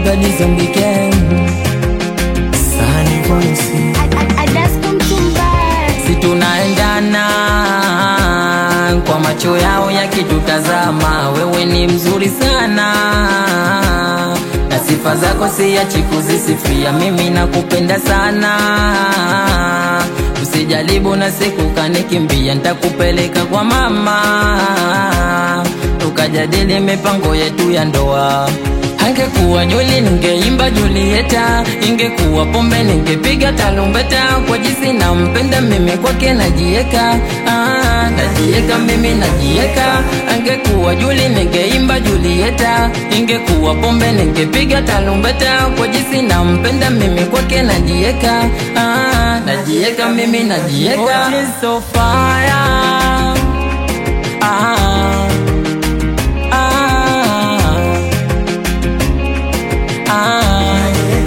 Badi Zombie Gang Sani Voice si tunaendana kwa macho yao yakitutazama, wewe ni mzuri sana na sifa zako siachi kuzisifia, mimi nakupenda sana. Usijaribu na siku kanikimbia, nitakupeleka kwa mama tukajadili mipango yetu ya ndoa. Angekuwa Juli ningeimba Julieta, ingekuwa pombe ningepiga tarumbeta. Kwa jinsi nampenda mimi kwake najieka, ah, najieka mimi najieka. Angekuwa Juli ningeimba Julieta, ingekuwa pombe ningepiga tarumbeta. Kwa jinsi nampenda mimi kwake najieka, ah, najieka mimi najieka. Oh, she's so fire. Ah, ah. Ah,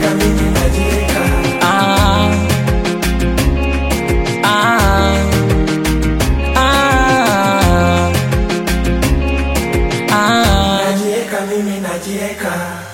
ah, ah, ah, ah. Najieka mimi najieka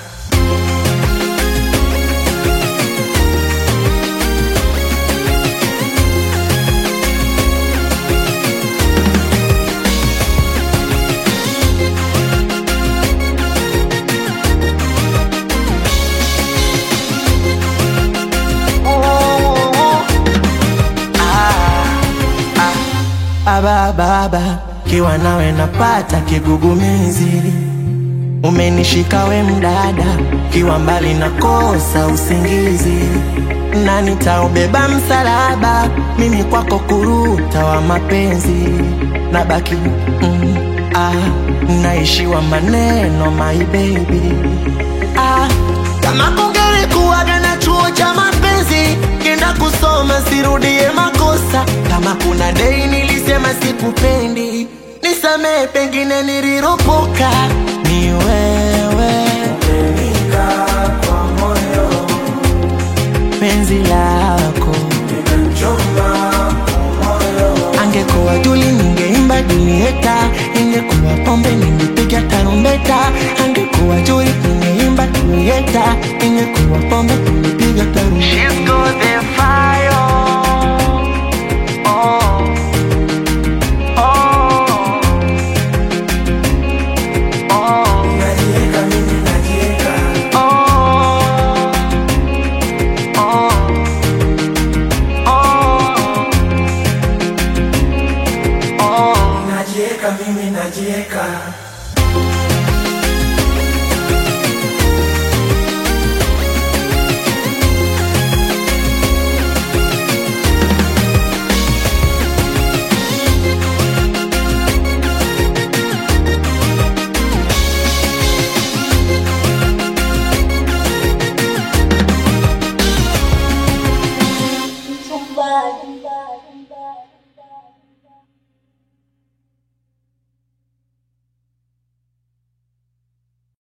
Aba baba kiwa nawe napata kigugumizi, umenishika we mdada, kiwa mbali nakosa usingizi, na nitaubeba msalaba, mimi kwako kuruta wa mapenzi, nabaki mm, ah, naishiwa maneno my baby ah, kama kungelikuwaga na chuo cha mapenzi kenda kusoma sirudie makosa kama kuna dei nilisema sikupendi nisamee pengine niliropoka ni wewe penzi lako angekuwa Juli ningeimba Julieta, ingekuwa pombe ningepiga tarumbeta. Angekuwa Juli ningeimba Julieta, ingekuwa pombe ningepiga tarumbeta. She's got the fire. Oh. Oh. Oh. Oh. Oh. Oh. najieka mimi najieka